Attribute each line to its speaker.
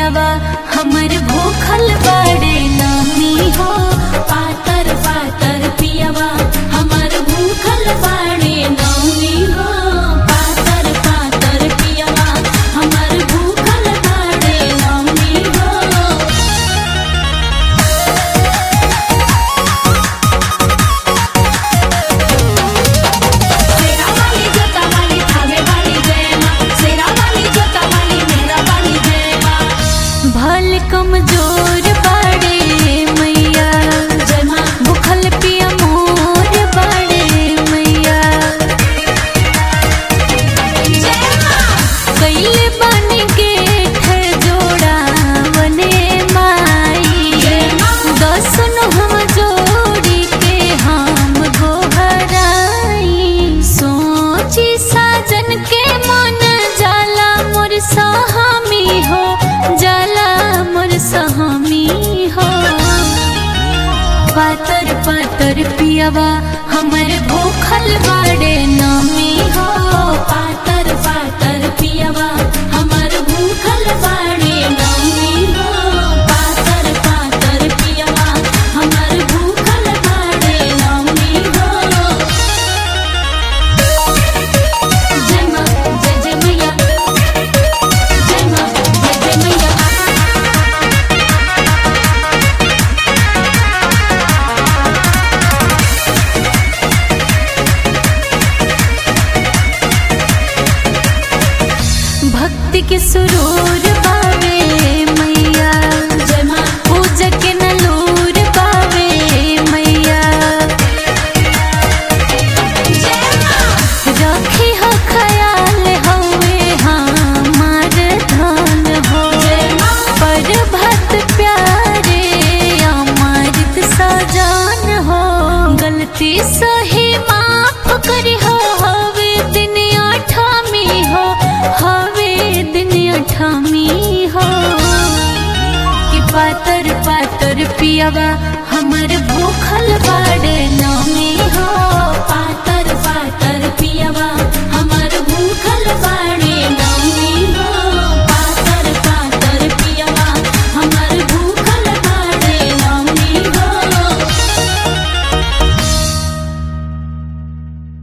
Speaker 1: पियावा हमर भूखल बड़े नामी हो पातर पातर पियावा हमर भूखल बड़े नामी हो पातर पातर पियावा हमर भूखल बड़े नामी हो सेरा वाली जोता वाली थावे वाली जय माँ सेरा वाली जोता वाली मेरा वाली जय माँ भल कमजोर बड़े मैया जय माँ भूखल पिया मोर बड़े मैया जय माँ कैले बन के जोड़ा बने माई दसन हम जोड़ी के हम गोहराई सोची साजन के मन जाला मोर सहामी हो जाला मोर सहामी हो पातर पातर पियावा हमर भूखल बाड़े नामी हो पातर पातर पियावा हमर भूखल बाड़े नामी हो पातर पातर पियावा हमर भूखल बाड़े नामी हो जय माँ जय जय मैया जय माँ जय जय मैया भक्ति के सुरूर पावे मैया जय माँ पूजा के नलूर पावे मैया रखी हो ख्याल हवे हमार धन हो पर भक्त प्यारे अमृत सजान हो गलती सही माफ करी हो हवे दिन अठामी हो हवे दिन अठामी हो कि पातर पातर पियावा हमर भूखल